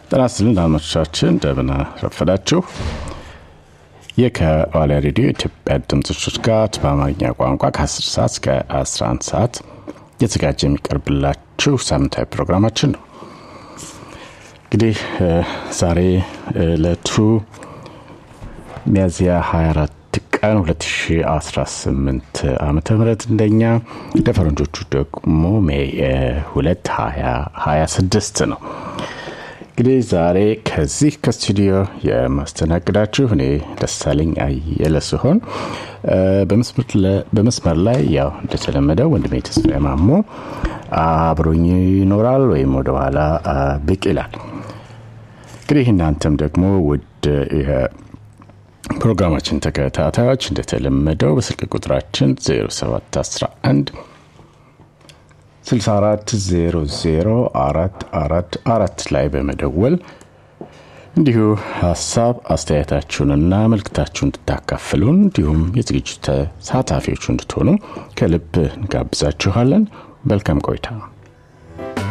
ጤና ይስጥልን አድማጮቻችን፣ እንደምን ረፈዳችሁ። ይህ ከዋልያ ሬዲዮ የኢትዮጵያ ድምጾች ጋር በአማርኛ ቋንቋ ከ10 ሰዓት እስከ 11 ሰዓት የተዘጋጀ የሚቀርብላችሁ ሳምንታዊ ፕሮግራማችን ነው። እንግዲህ ዛሬ ዕለቱ ሚያዝያ 24 ቀን 2018 ዓመተ ምህረት እንደኛ እንደ ፈረንጆቹ ደግሞ ሜይ 2 2026 ነው። እንግዲህ ዛሬ ከዚህ ከስቱዲዮ የማስተናግዳችሁ እኔ ደሳለኝ አየለ ሲሆን በመስመር ላይ ያው እንደተለመደው ወንድሜ ተስፋዬ ማሞ አብሮኝ ይኖራል ወይም ወደኋላ ብቅ ይላል። እንግዲህ እናንተም ደግሞ ውድ ፕሮግራማችን ተከታታዮች እንደተለመደው በስልክ ቁጥራችን 0711 64004444 ላይ በመደወል እንዲሁ ሀሳብ አስተያየታችሁንና መልክታችሁን እንድታካፍሉን እንዲሁም የዝግጅቱ ተሳታፊዎቹ እንድትሆኑ ከልብ እንጋብዛችኋለን። መልካም ቆይታ።